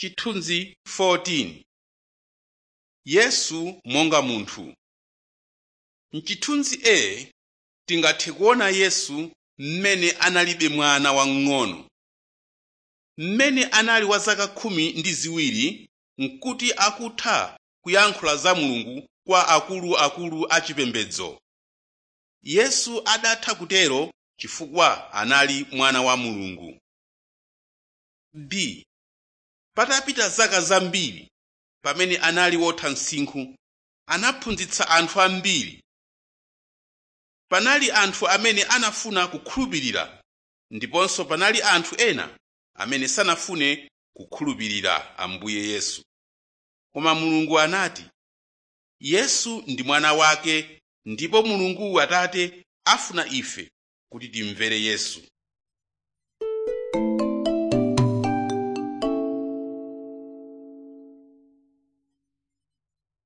Chithunzi 14 Yesu monga munthu M'chithunzi A tingathe kuona Yesu mmene analibe mwana wamng'ono. Mmene anali wa zaka khumi ndi ziwiri n'kuti akutha kuyankhula za Mulungu kwa akuluakulu achipembedzo. Yesu adatha kutero chifukwa anali mwana wa Mulungu. B. Patapita zaka zambiri pamene anali wotha msinkhu anaphunzitsa anthu ambiri. Panali anthu amene anafuna kukhulupirira ndiponso panali anthu ena amene sanafune kukhulupirira Ambuye Yesu. Koma Mulungu anati, Yesu ndi mwana wake ndipo Mulungu Atate afuna ife kuti timvere Yesu.